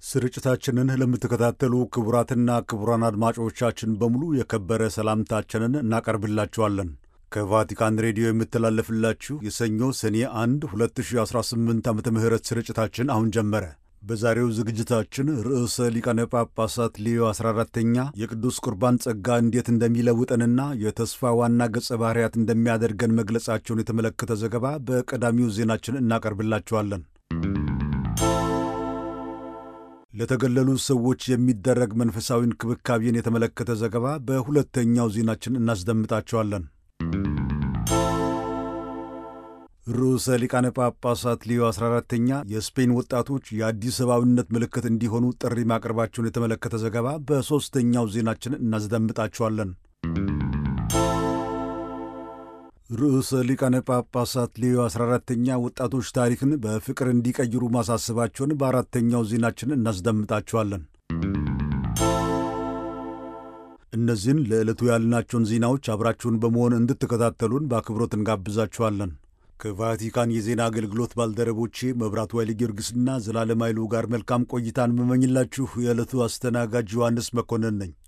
ስርጭታችንን ለምትከታተሉ ክቡራትና ክቡራን አድማጮቻችን በሙሉ የከበረ ሰላምታችንን እናቀርብላችኋለን። ከቫቲካን ሬዲዮ የምተላለፍላችሁ የሰኞ ሰኔ 1 2018 ዓ ም ስርጭታችን አሁን ጀመረ። በዛሬው ዝግጅታችን ርዕሰ ሊቃነ ጳጳሳት ሌዮ 14ተኛ የቅዱስ ቁርባን ጸጋ እንዴት እንደሚለውጠንና የተስፋ ዋና ገጸ ባሕርያት እንደሚያደርገን መግለጻቸውን የተመለከተ ዘገባ በቀዳሚው ዜናችን እናቀርብላችኋለን። ለተገለሉ ሰዎች የሚደረግ መንፈሳዊ እንክብካቤን የተመለከተ ዘገባ በሁለተኛው ዜናችን እናስደምጣቸዋለን። ርዕሰ ሊቃነ ጳጳሳት ሊዮ 14ተኛ የስፔን ወጣቶች የአዲስ ሰብአዊነት ምልክት እንዲሆኑ ጥሪ ማቅረባቸውን የተመለከተ ዘገባ በሦስተኛው ዜናችን እናስደምጣቸዋለን። ርዕሰ ሊቃነ ጳጳሳት ሌዮ 14ተኛ ወጣቶች ታሪክን በፍቅር እንዲቀይሩ ማሳሰባቸውን በአራተኛው ዜናችን እናስደምጣቸዋለን። እነዚህን ለዕለቱ ያልናቸውን ዜናዎች አብራችሁን በመሆን እንድትከታተሉን በአክብሮት እንጋብዛችኋለን። ከቫቲካን የዜና አገልግሎት ባልደረቦቼ መብራቱ ኃይለ ጊዮርጊስና ዘላለም ኃይሉ ጋር መልካም ቆይታን መመኝላችሁ የዕለቱ አስተናጋጅ ዮሐንስ መኮንን ነኝ።